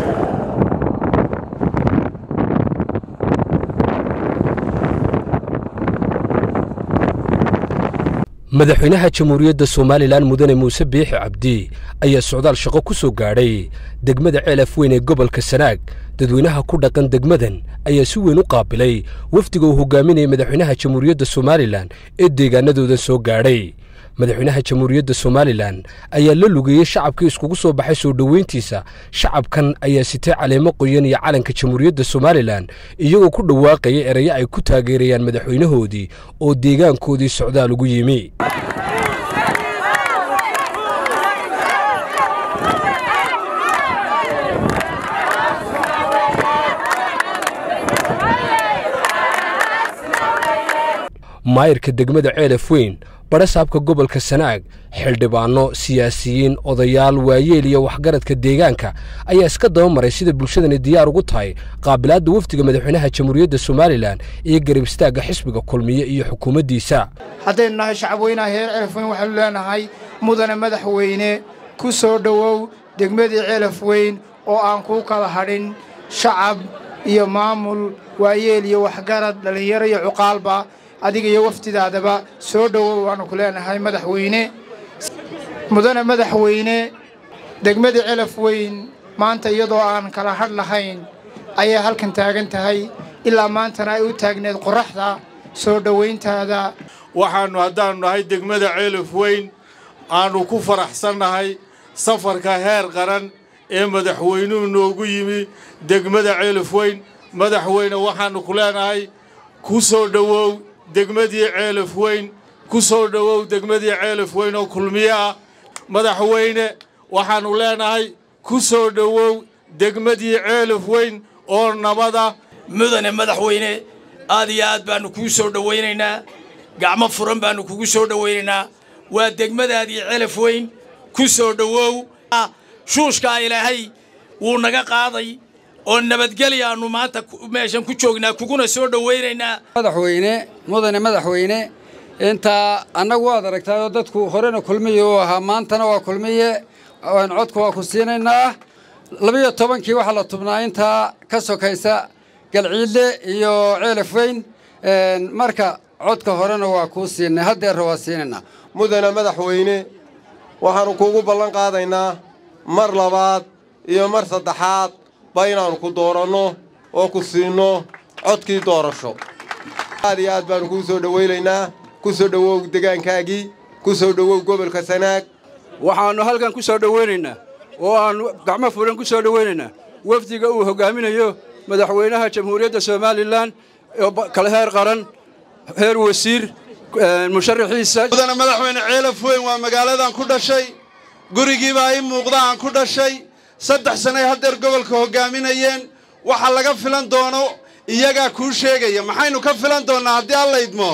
madaxweynaha jamhuuriyadda somalilan mudane muuse biixi cabdi ayaa socdaal shaqo ku soo gaadhay degmada ceelaf weyn ee gobolka sanaag dadweynaha ku dhaqan degmadan ayaa si weyn u qaabilay wafdiga uu hogaaminayay madaxweynaha jamhuuriyadda somalilan ee deegaanadooda soo gaadhay madaxweynaha jamhuuriyadda somalilan ayaa la lugeeyey shacabkii iskugu soo baxay soo dhoweyntiisa shacabkan ayaa sitay caleemo qoyan iyo calanka jamhuuriyadda somalilan iyagoo ku dhawaaqaya erayo ay ku taageerayaan madaxweynahoodii oo deegaankoodii socdaal ugu yimi maayirka degmada ceelaf weyn badhasaabka gobolka sanaag xildhibaanno siyaasiyiin odayaal waayeel iyo waxgaradka deegaanka ayaa iska daba maray sida bulshadani diyaar ugu tahay qaabilaadda wafdiga madaxweynaha jamhuuriyadda somalilan iyo garab istaagga xisbiga kulmiye iyo xukuumaddiisa haddaynu nahay shacabweynaha heer ceelaf weyn waxaanu leenahay mudane madaxweyne ku soo dhowow degmadii ceelaf weyn oo aan kuu kala hadhin shacab iyo maamul waayeel iyo waxgarad dhallinyaro iyo cuqaalba adiga iyo waftidaadaba soo dhowow waannu ku leenahay madaxweyne mudane madaxweyne degmadii celaf weyn maanta iyadoo aan kala hadh lahayn ayay halkan taagan tahay ilaa maantana ay u taagneed qorraxda soo dhowayntaada waxaannu haddaannu nahay degmada ceelaf weyn aannu ku faraxsannahay safarka heer qaran ee madaxweynuhu noogu yimi degmada ceelaf weyn madaxweyne waxaannu ku leenahay ku soo dhowow degmadii ceelaf weyn ku soo dhowow degmadii ceelaf weyn oo kulmiye ah madaxweyne waxaannu leenahay ku soo dhowow degmadii ceelaf weyn oo nabada mudane madaxweyne aad iyo aad baannu kuu soo dhowaynaynaa gacmo furan baannu kugu soo dhowaynaynaa waa degmadaadii ceelaf weyn ku soo dhowow shuushkaa ilaahay wuu naga qaaday oo nabadgeli aannu maanta meeshan ku joognaa kuguna soo dhowaynaynaa madaxweyne mudane madaxweyne intaa annagu waad aragtaayoo dadku horena kulmiye uu ahaa maantana waa kulmiye codka waa ku siinaynaa labiyo tobankii waxaa la tubnaa intaa ka sokaysa galciidle iyo ceelaf weyn marka codka horena waa kuu siinay haddeerra waa siinaynaa mudane madaxweyne waxaannu kuugu ballan qaadaynaa mar labaad iyo mar saddexaad ba inaannu ku dooranno oo ku siinno codkii doorasho aad iyo aad baannu kuu soo dhowaynaynaa ku soo dhowow degaankaagii ku soo dhowow gobolka sanaag waxaannu halkan ku soo dhowaynaynaa oo aannu gacmo furan ku soo dhowaynaynaa wafdiga uu hoggaaminayo madaxweynaha jamhuuriyadda somalilan oo kala heer qaran heer wasiir musharaxiisa mudane madaxweyne ceelaf weyn waa magaaladan ku dhashay gurigiibaa ii muuqda aan ku dhashay saddex sanay haddeer gobolka hoggaaminayeen waxa laga filan doono iyagaa kuu sheegaya maxaynu ka filan doonnaa haddii alla idmo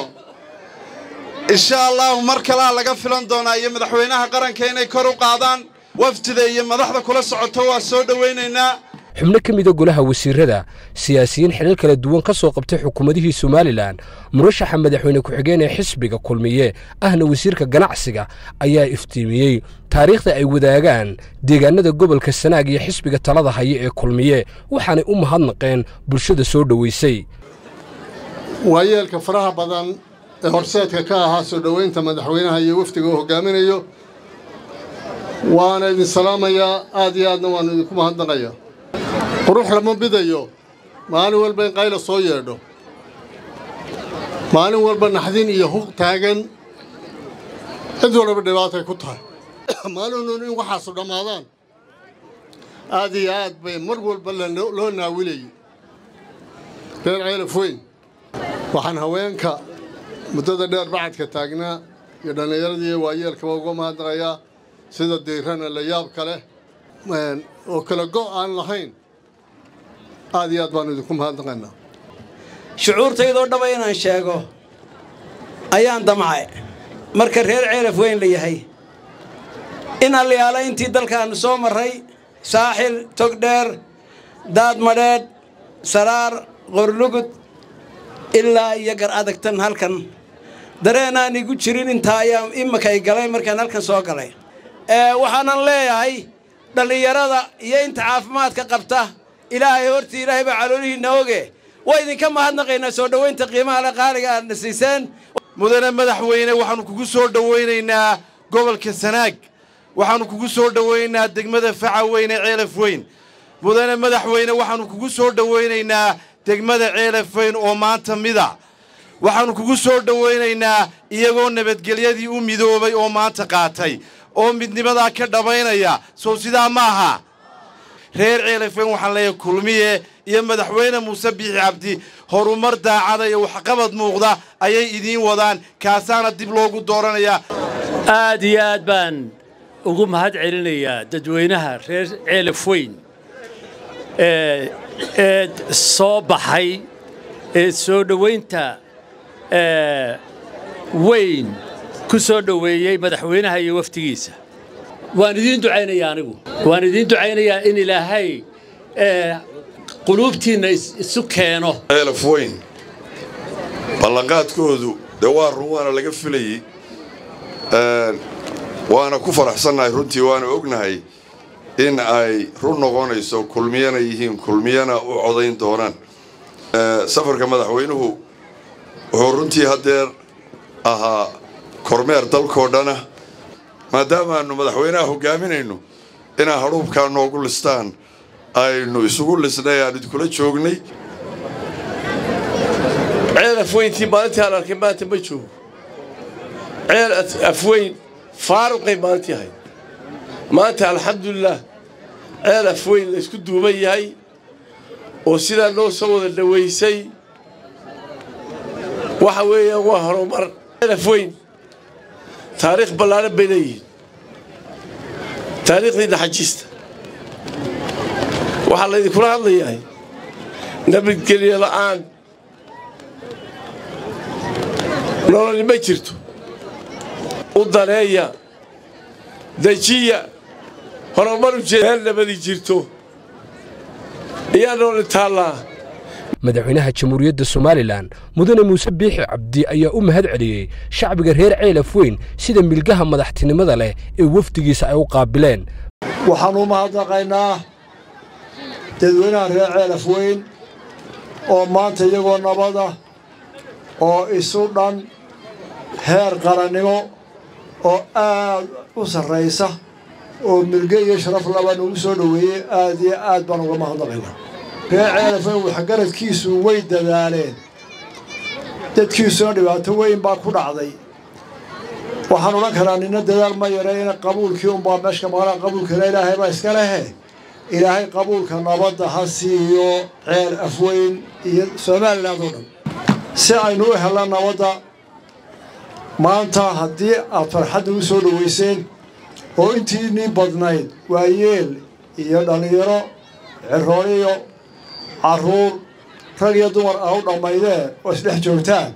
insha allahu mar kalea laga filan doonaa iyo madaxweynaha qaranka inay kor u qaadaan wafdida iyo madaxda kula socoto waa soo dhowaynaynaa xubno ka mida golaha wasiirada siyaasiyiin xilal kala duwan ka soo qabtay xukuumadihii somalilan murashaxa madaxweyne ku-xigeen ee xisbiga kulmiye ahna wasiirka ganacsiga ayaa iftiimiyey taariikhda ay wadaagaan deegaanada gobolka sanaag iyo xisbiga talada haya ee kulmiye waxaanay u mahadnaqeen bulshada soo dhowaysay waayeelka faraha badan ee horseedka ka ahaa soo dhowaynta madaxweynaha iyo wafdiga uu hoggaaminayo waana idin salaamayaa aad iyo aadna waannu idinku mahadnaqaya qurux lama bidayo maalin walba in qayla soo yeedho maalin walba naxdin iyo huq taagan cid walba dhibaatay ku tahay maalinun in waxaasu dhammaadaan aad iyo aad bay mar walba loo naawilayay reer ceelaf weyn waxaan haweenka muddada dheer bacadka taagnaa iyo dhallinyaradii iyo waayeelkaba uga mahadnaqayaa sida diirana la yaabka leh oo kala go' aan lahayn aad iyo aad baannu idinku mahadnaqaynaa shucuurtaydoo dhaba inaan sheego ayaan damcay marka reer ceelaf weyn la yahay in allayaala intii dalkaannu soo marray saaxil togdheer daadmadheedh saraar qorlugud ilaa iyo gar adagtan halkan dareenaan igu jirin intaa ayaa imakay galay markaan halkan soo galay waxaanan leeyahay dhallinyarada iyo inta caafimaadka qabta ilaahay hortii ilaahay baa caloolihiinna oge waa idinka mahadnaqaynaa soo dhowaynta qiimaha le qaaliga aadna siiseen mudane madaxweyne waxaannu kugu soo dhowaynaynaa gobolka sanaag waxaannu kugu soo dhowaynaynaa degmada faca weyne ceelaf weyn mudane madaxweyne waxaannu kugu soo dhowaynaynaa degmada ceelaf weyn oo maanta mida waxaannu kugu soo dhowaynaynaa iyagoo nabadgelyadii u midoobay oo maanta qaatay oo midnimadaa ka dhammaynaya sow sidaa ma aha reer ceelafweyn waxaan leeyahay kulmiye iyo madaxweyne muuse biixi cabdi horumar daacada iyo waxqabad muuqda ayay idiin wadaan kaasaana dib loogu dooranayaa aad iyo aad baan ugu mahad celinayaa dadweynaha reer ceelaf weyn ee soo baxay ee soo dhowaynta weyn ku soo dhoweeyey madaxweynaha iyo wafdigiisa waan idiin ducaynayaa anigu waan idiin ducaynayaa in ilaahay quluubtiinna isu keeno ceelaf weyn ballanqaadkoodu dee waa run waana laga filayey waana ku faraxsannahay runtii waana ognahay in ay run noqonayso kulmiyana yihiin kulmiyana u codayn doonaan safarka madaxweynuhu wuxuu runtii haddeer ahaa kormeer dalkoo dhana maadaamaannu madaxweynaha hoggaaminayno inaa hadhuubkaa noogu listaan aynu isugu lisnay aan idinkula joognay ceel afweyntii maalintii aan arkay maanta ma joogo ceel afweyn faaruqay maalintii ahayd maanta alxamdulilaah ceel afweyn la ysku duuban yahay oo sidaa noo soo wada dhowaysay waxa weeyaan waa horumar ceel afweyn taariikh ballaaran bay leeyihiin taariikhdii naxajiista waxaa laydinkula hadlayahay nabadgelyo la'aan nololi ma jirto u daneeya dejiya horumar ujeed meel nabadi jirto iyaa nooli taallaa madaxweynaha jamhuuriyadda somalilan mudane muuse biixi cabdi ayaa u mahad celiyey shacbiga reer ceelaf weyn sida milgaha madaxtinimada leh ee wafdigiisa ay u qaabileen waxaan u mahadnaqaynaa dadweynaha reer ceelaf weyn oo maanta iyagoo nabada oo isu dhan heer qarannimo oo aad u sarraysa oo milge iyo sharaf laba nagu soo dhoweeyey aad iyo aad baan uga mahadnaqaynaa reer ceelaf weyn waxgaradkiisu way dadaaleen dadkiisuna dhibaato weyn baa ku dhacday waxaan odhan karaa nina dadaal ma yareyna qabuulkii unbaa meeshka maqlaa qabuulkana ilaahay baa iska lehe ilaahay qabuulka nabadda ha siiyo ceel afweyn iyo somaliland oo dhan si aynu u helna nabadda maanta haddii aad farxadda u soo dhowayseen oo intiinii badnayd waayeel iyo dhallinyaro cirooliyo carruur rag iyo dumar ah u dhammaydee oo isdhex joogtaan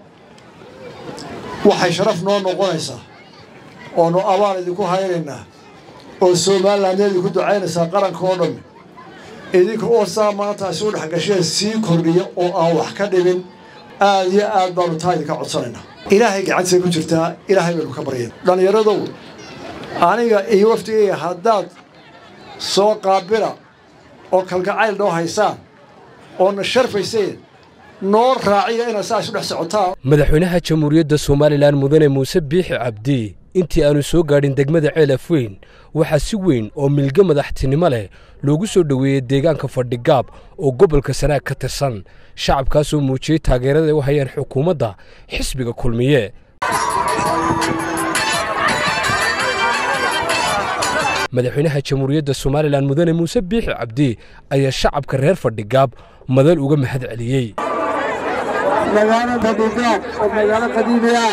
waxay sharaf noo noqonaysaa oonu abaal idinku haynaynaa oo somaliland idinku ducaynaysaa qaranka oo dhan idinka oo saa maanta isu dhex gasheen sii kordhiya oo aan wax ka dhimin aad iyo aad baanu taa idinka codsanaynaa ilaahay gacantiisa ku jirtaa ilaahay baynu ka baryan dhallinyaradow aniga iyo wafdigayga haddaad soo qaabila oo kalgacayl noo haysaan oona sharfayseen noo raaciya inaad saa isu dhex socotaan madaxweynaha jamhuuriyadda somalilan mudane muuse biixi cabdi intii aanu soo gaadhin degmada ceelaf weyn waxaa si weyn oo milge madaxtinimo leh loogu soo dhoweeyey deegaanka fadhigaab oo gobolka sanaag ka tirsan shacabkaasoo muujiyey taageerada u hayaan xukuumadda xisbiga kulmiye madaxweynaha jamhuuriyadda somalilan mudane muuse biixi cabdi ayaa shacabka reer fadhigaab madal uga mahad celiyey magaalo fadhigaab oo magaalo qadiimi ah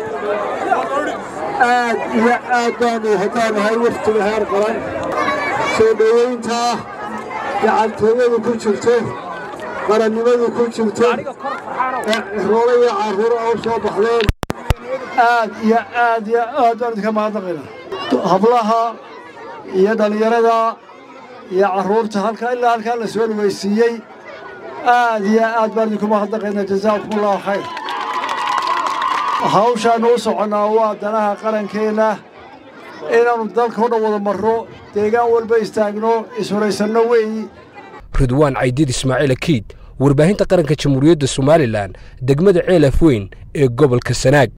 aad iyo aad baanu haddaanahay waftiga heer qaran soo dhowaynta gacantooyadu ku jirto qarannimadu ku jirto ee roole iyo carruur a u soo baxdeen aad iyo aad iyo aad baan idinka mahadnaqaynaa hablaha iyo dhallinyarada iyo carruurta halkaa ilaa halkaa la soo dhawaysiiyey aad iyo aad baan idinku mahadnaqaynaa jazaakum allahu khayr hawshaannu u soconnaa waa danaha qarankeenna inaannu dalka o dhan wada marro deegaan walba istaagno ishoraysanno weeyi ridwaan caydiid ismaaciil akiid warbaahinta qaranka jamhuuriyadda somalilan degmada ceelaf weyn ee gobolka sanaag